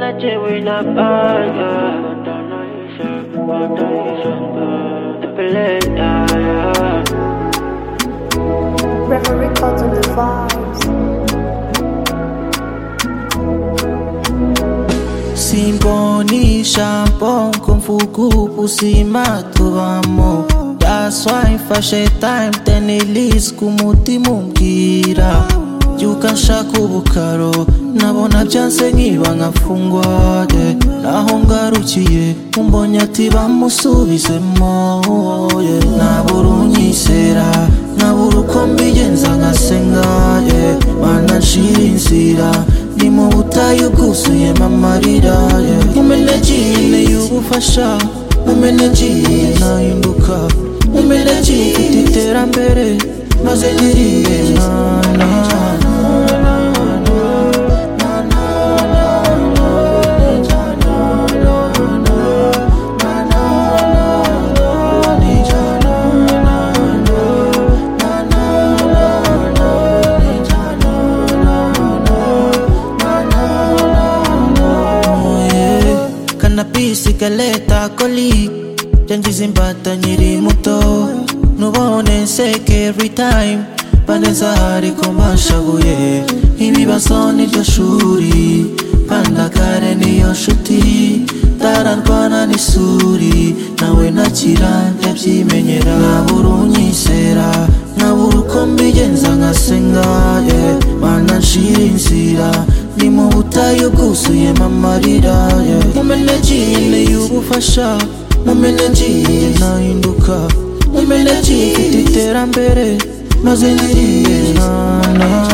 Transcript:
na jewe napanda Peleta Reverend Records on the vibes. Symphony, shampoo, kung fu kupu si matubamo That's why fashe time tenilis kumutimumbwira Yuka nshaka ubukaro nabona byanse nkiba nkafungwa de Naho ngarukiye umbonye ati bamusubizemo yeah. Nabura unyizera nabura uko mbigenza nkasenga yeah. Mana nshira inzira ni mu butayu bwuzuyemo amarira yeah. umenegine y'ubufasha umenegine ntahinduka umenegine mfite iterambere maze ngiriye na na kanapisi galeta koli jangiza imbata nyiri muto nubone nseke every time baneza hari ko mbashabuye ibibazo niryo shuri pandakare niyo nshuti ndararwana n'isuri nawe nakira ndabyimenyera nabura unyizera nabura uko mbigenza nkasenga yeah. mana nshira inzira ni mu butayu bwuzuyemo amarira yeah. mumenegine y'ubufasha mumenegine ntahinduka mumenegine mfite iterambere maze ngiriye na na